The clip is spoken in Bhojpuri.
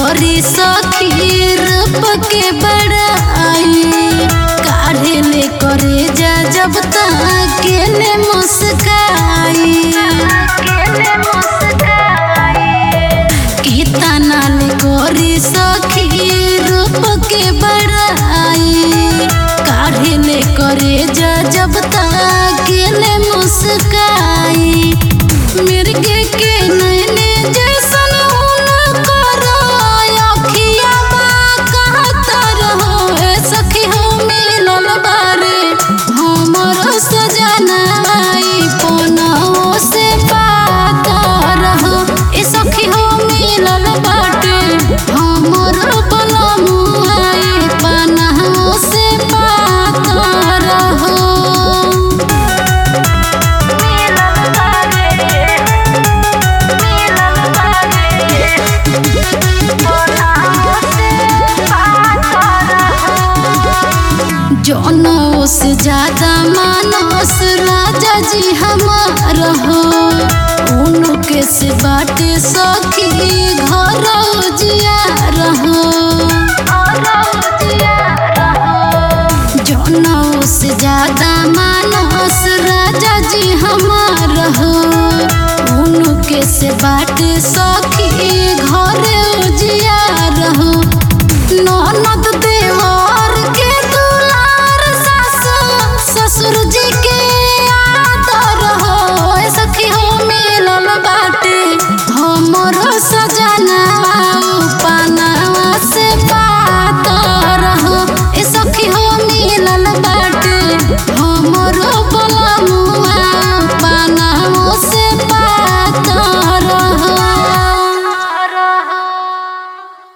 करी सखी रूप के बड़ाई काढ़े ले करे जा जब तकेले मुस्काई कितना ले करी सखी रूप के बड़ाई काढ़े ले करे जा जब तकेले मुस्काई मिर्गे के नैने जैसन उनकर अखिया बा कहत रहो ए सखी हो मिलल बारे हमर सजनाई पनाओ से बात रहो ए सखी हो मिलल बाटे हमर बनमुआई पनाओ से बात रहो जनों से ज्यादा मानस राजा जी हमार हो उनके से बाटे सखी घर जिया रहो जनों से ज्यादा मानस राजा जी हमार हो उनके से बाटे